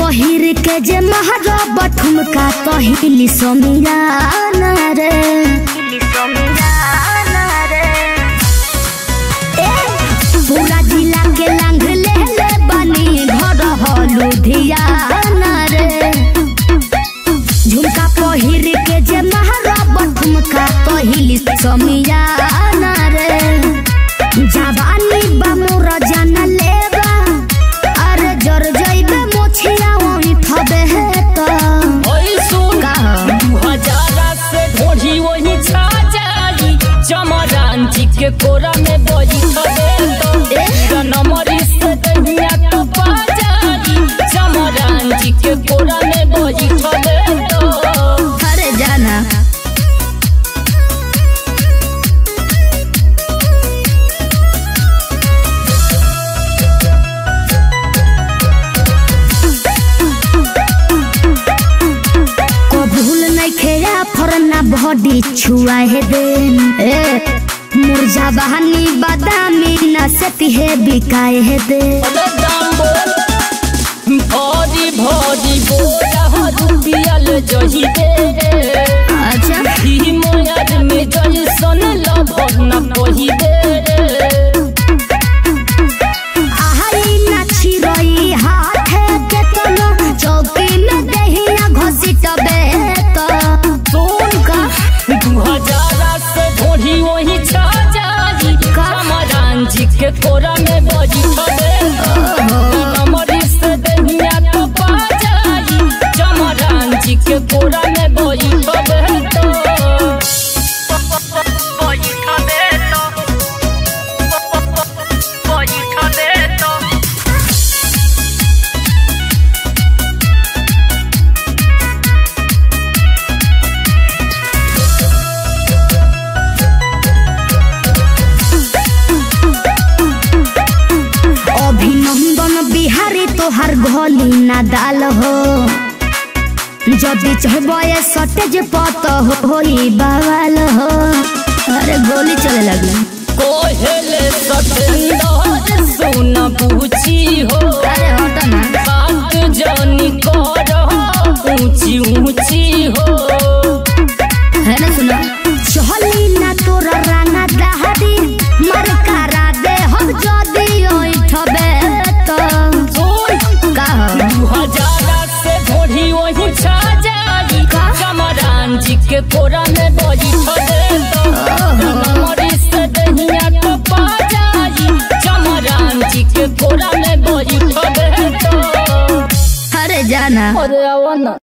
पहिर के जे महारब ठुमका कहिली समियाना रे ए, पूरा जिला के लांग ले ले बनी घर ह लुधियाना रे झुमका पहिर के जे महारब ठुमका कहिली समियाना रे जवानी बा मोर जान लेबा अरे जर जइबे मोछिया ओइ थबे त ओइ सुन कहा दू हजारा से ढोढ़ी वही छा जाई चमरान जी के कोरा में बजी खबे तो नमरी से दहिया तो पा जाई चमरान जी के कोरा में बजी खबे तो अरे जाना को भूल नहीं खेया फरना बॉडी छुआ है देन ए मुरझा बहानी बादामी न सती है बिकाए है दे दाम बोल भरी भरी बोला रुपियल जही दे अच्छा ही मोयाद में जही सन लभर न कही दे आहाई ना छिरोई हाथे के तनो चौकी में दहिया घसीटबे त सुन का दू हजारा से ढोढ़ी वही छा जाई कमरान जी के कोरा में बजी खबे कमरी से दहिया तो पा जाई चमरान जी के कोरा में बजी खबे तो बजी खबे तो बजी खबे तो अभिनंदन बिहारी तोहार घोली ना दाल हो जदि चहबे सटेज पत होई बवाल हो अरे गोली चले लगी कोहेले सतेंदर सुन पूछी हो अरे हट ना बात जानी कर ऊंची ऊंची हो है ना सुनो चहली ना तोरा राना दहादी मर करा दे हम जदि ओइ ठबे त सुन कह दू हजारा से ढोढ़ी वही छा जाई कमरान जी के कोरा में बजी खबे तो नमरी से दहिया तो पा जाई चमरान जी के कोरा में बजी खबे तो अरे जाना अरे आवा ना